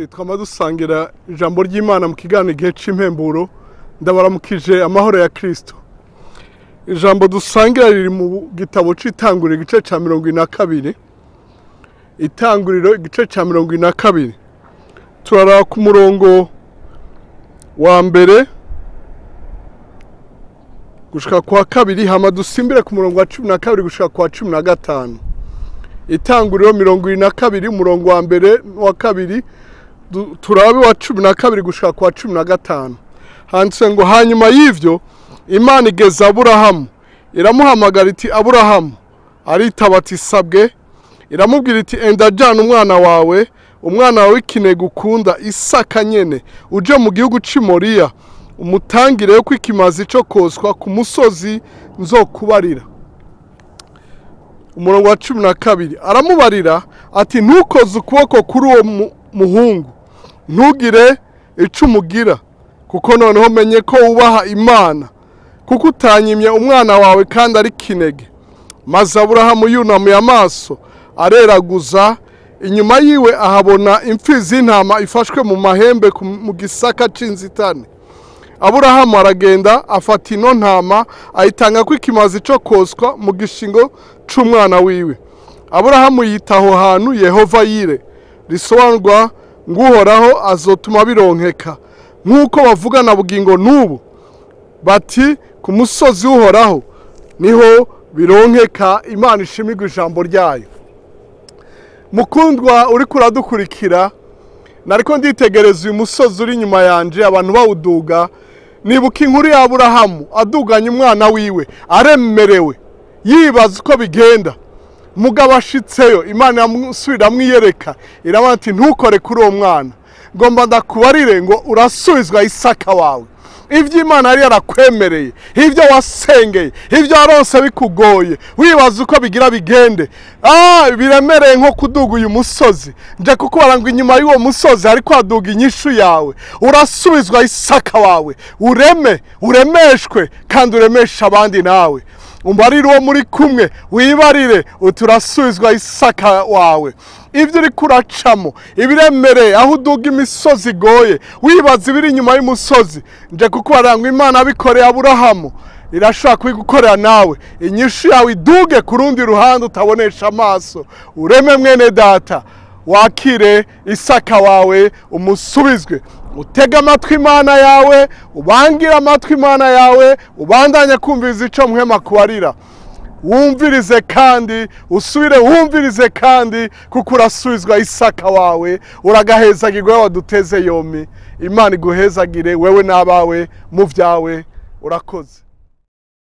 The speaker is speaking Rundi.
bagenzi twama dusangira ijambo ry'imana mu kiganiro igihe cy'impemburo ndabaramukije amahoro ya kirisito ijambo dusangira riri mu gitabo cy'itanguriro igice cya mirongo ine na kabiri itanguriro igice cya mirongo ine na kabiri turaraba ku murongo wa mbere gushika kwa kabiri hama dusimbire ku murongo wa cumi na kabiri gushika kwa cumi na gatanu itanguriro mirongo ine na kabiri umurongo wa mbere n'uwa kabiri du- turabe wa cumi na kabiri gushika kwa cumi na gatanu handitse ngo hanyuma y'ivyo imana igeza aburahamu iramuhamagara iti aburahamu aritaba ati sabwe iramubwira iti enda jana umwana wawe umwana wawe w'ikinege ukunda isaka nyene uje mu gihugu c'i moriya umutangireyo ko ikimazi co koswa ku musozi nzokubarira umurongo wa cumi na kabiri aramubarira ati ntukoze ukuboko kuri uwo mu- muhungu ntugire ico umugira kuko noneho menye ko wubaha imana kuko utanyimye umwana wawe kandi ari kinege maze aburahamu yunamuye amaso areraguza inyuma yiwe ahabona impfizi y'intama ifashwe mu mahembe ku- mu gisaka c'inzitane aburahamu aragenda afata ino ntama ayitanga ko ikimazi cyo koswa mu gishingo c'umwana wiwe aburahamu yita aho hantu yehova yire risobanurwa ng'uhoraho azotuma bironkeka nk'uko bavugana bugingo n'ubu bati ku musozi w'uhoraho niho bironkeka imana ishimirwa ijambo ryayo mukundwa uriko uradukurikira nariko nditegereza uyu musozi uri inyuma yanje abantu bawuduga nibuka inkuru ya aburahamu aduganye umwana wiwe aremerewe yibaza uko bigenda mugabo ashitseyo imana iramusubira amwiyereka iravuga ati ntukore kuri uwo mwana ngomba ndakubarire ngo urasubizwa isaka wawe ibyo imana yari yarakwemereye ibyo wasengeye ibyo warose bikugoye wibaza uko bigira bigende ah biremereye nko kuduga uyu musozi nje kukubara ngo inyuma y'uwo musozi hariko haduga inyishu yawe urasubizwa isaka wawe ureme uremeshwe kandi uremeshe abandi nawe umbarire uwo muri kumwe wibarire uturasubizwa isaka wawe ibyo uri kuracamo ibiremereye aho uduga imisozi igoye wibaza ibiri inyuma y'umusozi nje kukubarira ngo imana abikoreye aburahamu irashobora kubigukorera nawe inyishu yawe iduge ku rundi ruhande utabonesha amaso ureme mwene data wakire isaka wawe umusubizwe utege amatwi imana yawe ubangire amatwi imana yawe ubandanye kumviriza ico muhema kubarira wumvirize kandi usubire wumvirize kandi kuko urasubizwa isaka wawe uragahezagirwa iyo waduteze yomi imana iguhezagire wewe n'abawe mu vyawe urakoze